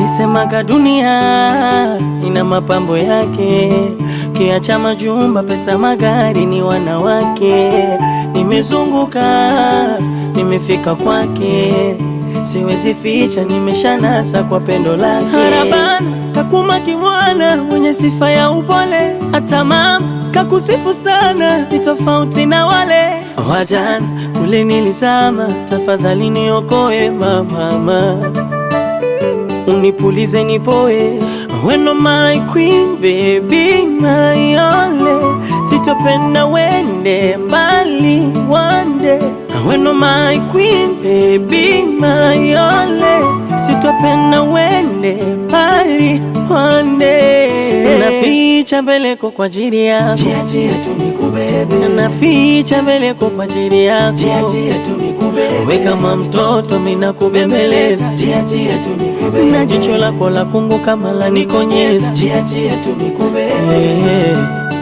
Walisemaga dunia ina mapambo yake, kiacha majumba, pesa, magari, ni wanawake. Nimezunguka, nimefika kwake, siwezi ficha, nimeshanasa kwa pendo lake. Harabana kakuma kimwana, mwenye sifa ya upole, hata mama kakusifu sana, ni tofauti na wale wajana kule nilizama. Tafadhali niokoe mama, unipulize nipoe. When oh my queen baby my only, sitopenda wende mbali one day. When oh my queen baby my only, sitopenda wende mbali one day. Naficha mbeleko kwa ajili yako, Jia jia tu nikubebe, naficha mbeleko kwa ajili yako. jia jia tu nikubebe, We kama mtoto mina kubembeleza jia jia tu nikubebe, na jicho lako la kungu kama la nikonyeza jia jia tu nikubebe, Eh.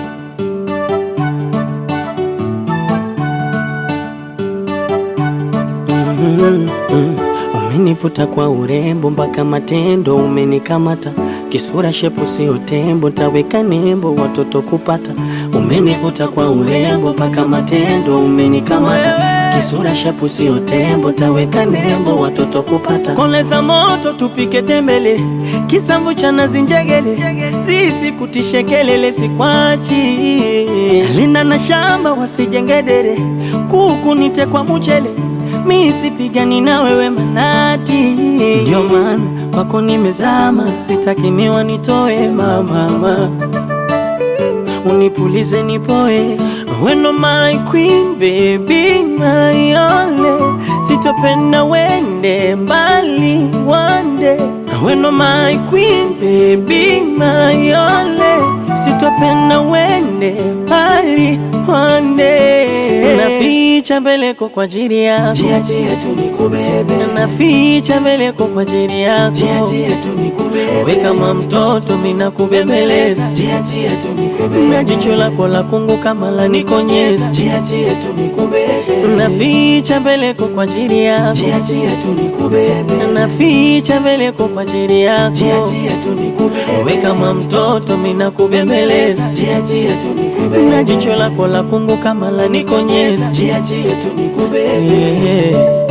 Mhm, mhm. Umenivuta kwa urembo mpaka matendo umenikamata, kisura shepu sio tembo, taweka nembo watoto kupata. Umenivuta kwa urembo mpaka matendo umenikamata, kisura shepu sio tembo, taweka nembo watoto kupata. Koleza moto tupike tembele, kisamvu cha nazi njegele, sisi kutishe kelele sikwachi, linda na shamba wasijengedere, kuku nite kwa mchele mi sipigani na wewe manati, ndio maana kwako nimezama, sitaki miwa nitoe mamama, unipulize nipoe. When oh my queen baby my only, sitopenda wende mbali one day. When oh my queen baby my only, sitopenda wende mbali one day. Naficha mbeleko kwa ajili yako jia jia tu nikubebe, naficha mbeleko kwa ajili yako, jia jia tu nikubebe, we kama mtoto mina kubembeleza, jia jia tu na nikubebe, jicho lako la kungu kama la nikonyeza, jia jia tu nikubebe, naficha mbeleko kwa ajili yako, jia jia tu nikubebe, naficha mbeleko kwa ajili yako, jia jia tu nikubebe, we kama mtoto mina kubembeleza, jia jia tu na nikubebe, jicho lako la kungu kama la nikonyeza, jia jia tu nikubebe, yeah.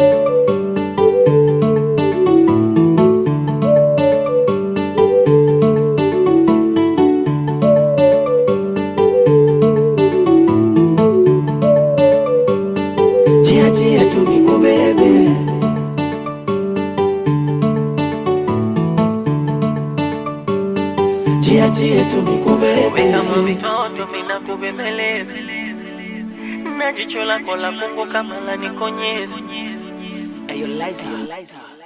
jia jia tu nikubebe. Jia jia tu nikubebe, kama mtoto mina kubembeleza, na jicho lako la kungu kama la nikonyeza. Ayo Liza, Liza.